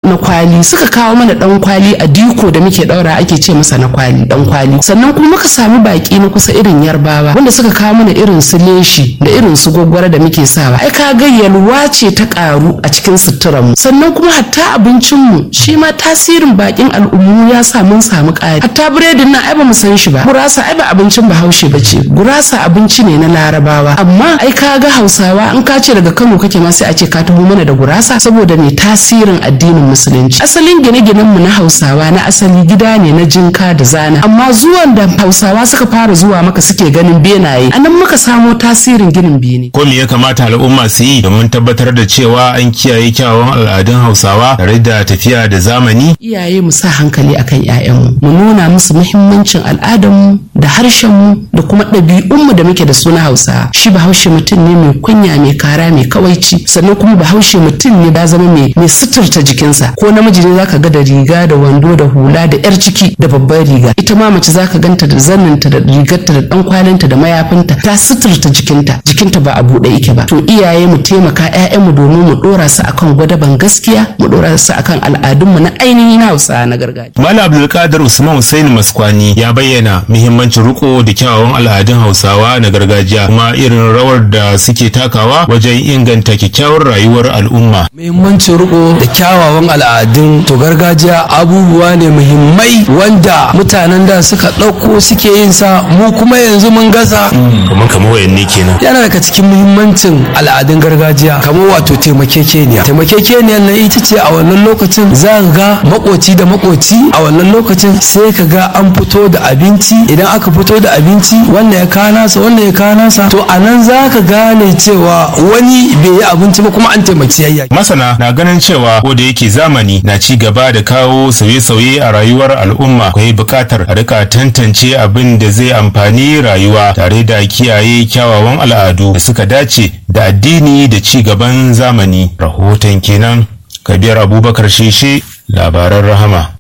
na kwali suka kawo mana dan kwali a diko da muke daura ake ce masa na kwali dan kwali sannan kuma muka sami baki na kusa irin yarbawa wanda suka kawo mana irin su leshi da irin su gwaggwara da muke sawa ai ka ga yalwa ce ta karu a cikin suturan mu sannan kuma hatta abincin mu shi ma tasirin bakin al'ummu ya sa mun samu ƙari hatta biredin nan ai ba mu san shi ba gurasa ai ba abincin bahaushe ba ce gurasa abinci ne na larabawa amma ai ka ga hausawa in ka ce daga kano kake ma sai a ce ka taho mana da gurasa saboda ne tasirin addinin musulunci asalin gine-ginen mu na hausawa na asali gida ne na jinka da zana amma zuwan da hausawa suka fara zuwa maka suke ganin benaye anan muka samo tasirin ginin bene ko me ya kamata al'umma su yi domin tabbatar da cewa an kiyaye kyawawan al'adun hausawa tare da tafiya da zamani iyaye mu sa hankali akan 'ya'yanmu mu nuna musu muhimmancin al'adarmu da harshenmu da kuma ɗabi'unmu da muke da su na hausa shi bahaushe mutum ne mai kunya mai kara mai kawaici sannan kuma bahaushe mutum ne ba zama mai mai suturta jikinsa ko namiji ne zaka ga da riga da wando da hula da yar ciki da babbar riga ita ma mace zaka ganta da zanninta da rigarta da dan kwalinta da mayafinta ta suturta jikinta jikinta ba a buɗe yake ba to iyaye mu taimaka ƴaƴanmu domin mu ɗora su akan gwadaban gaskiya mu ɗora su akan al'adunmu na ainihin hausa na gargajiya Malam Abdulkadir Usman Hussein Maskwani ya bayyana muhimmancin riko da kyawawan al'adun Hausawa na gargajiya kuma irin rawar da suke takawa wajen inganta kyakkyawar rayuwar al'umma. muhimmancin riko da kyawawan al'adun to gargajiya abubuwa ne muhimmai wanda mutanen da suka ɗauko suke yin sa mu kuma yanzu mun gaza Kamar kamar wayanne kenan. yana daga cikin muhimmancin al'adun gargajiya kamar wato taimakekeniya taimakekeniya na ita ce a wannan lokacin za ka ga makoci da makoci a wannan lokacin sai ka ga an fito da abinci idan aka fito da abinci wannan ya kawo nasa wannan ya kawo nasa to a nan za ka gane cewa wani bai yi abinci ba kuma an taimaki yayya Masana na ganin cewa ko da yake zamani na ci gaba da kawo sauye-sauye a rayuwar al'umma akwai buƙatar a rika tantance abin da zai amfani rayuwa tare da kiyaye kyawawan al'adu da suka dace da addini da ci gaban zamani. Rahoton kenan Kabir Abubakar Sheshe labaran rahama.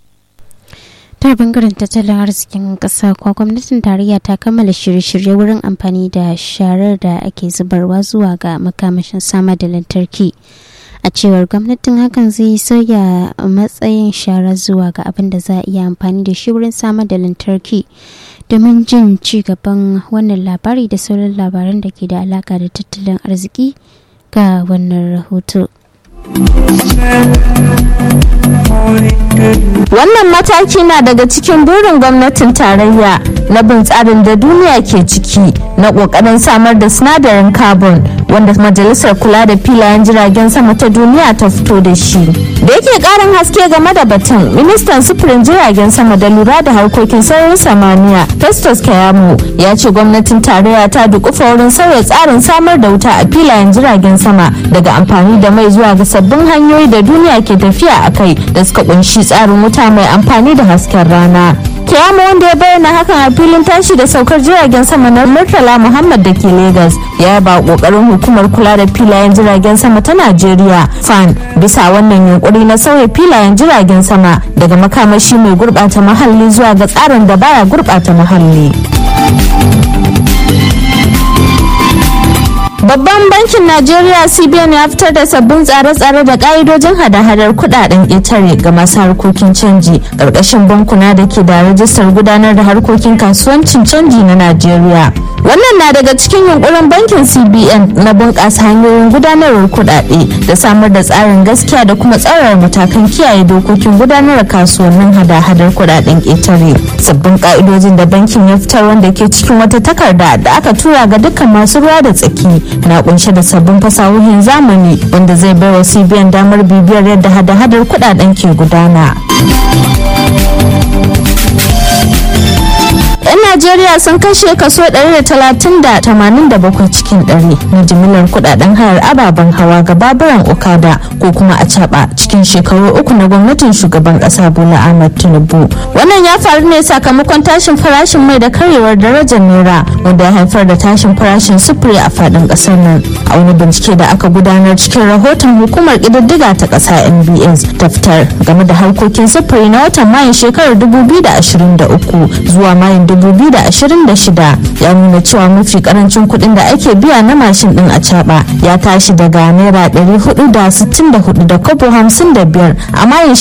ta bangaren tattalin arzikin ƙasa kuwa gwamnatin tarayya ta kammala shirye-shirye wurin amfani da sharar da ake zubarwa zuwa ga makamashin samar da lantarki a cewar gwamnatin hakan zai sauya matsayin shara zuwa ga abin da za a iya amfani da shi wurin samar da lantarki domin jin ci gaban wannan labari da sauran labaran da ke da alaka da tattalin arziki ga wannan rahoto. Wannan mataki na daga cikin burin gwamnatin tarayya na bin tsarin da duniya ke ciki na kokarin samar da sinadarin carbon wanda majalisar kula da filayen jiragen sama ta duniya ta fito da shi. Da yake karin haske game da batun, ministan sufurin jiragen sama da lura da harkokin sararin samaniya Festus Kayamo ya ce gwamnatin tarayya ta dukufa wurin sauya tsarin samar da wuta a filayen jiragen sama daga amfani da mai zuwa ga sabbin hanyoyi da duniya ke tafiya a kai da suka kunshi tsarin wuta mai amfani da hasken rana. Kiyama wanda ya bayyana hakan a filin tashi da saukar jiragen sama na Murtala Muhammad da ke Legas ya ba kokarin hukumar kula da filayen jiragen sama ta Najeriya FAN bisa wannan yunkuri na sauya filayen jiragen sama daga makamashi mai gurbata muhalli zuwa ga tsarin da baya gurbata muhalli. Babban bankin Najeriya CBN ya fitar da sabbin tsare-tsare da ka'idojin hada-hadar kudaden ƙetare ga masu harkokin canji ƙarƙashin bankuna da ke da rajistar gudanar da harkokin kasuwancin canji na Najeriya. Wannan na daga cikin yunkurin bankin CBN na bunƙasa hanyoyin gudanarwar kudade da samar da tsarin gaskiya da kuma tsarar matakan kiyaye dokokin gudanar kasuwannin hada-hadar kudaden ƙetare. Sabbin ka'idojin da bankin ya fitar wanda ke cikin wata takarda da aka tura ga dukkan masu ruwa da tsaki na kunshe da sabbin fasahohin zamani wanda zai bai wa cbn damar bibiyar yadda hada-hadar kudaden ke gudana 'yan najeriya sun kashe kaso 130.87 cikin 100 na jimilar kudaden hayar ababen hawa ga baburan okada ko kuma a caba cikin shekaru uku na gwamnatin shugaban kasa bola ahmad tinubu wannan ya faru ne sakamakon tashin farashin mai da karyewar darajar naira wanda ya haifar da tashin farashin sufuri a fadin kasar nan a wani bincike da aka gudanar cikin rahoton hukumar kididdiga ta kasa nbs ta fitar game da harkokin sufuri na watan mayun shekarar 2023 zuwa mayun 2026 ya nuna cewa mafi karancin kuɗin da ake biya na mashin din a caba ya tashi daga naira 464 da kobo 55 a mayun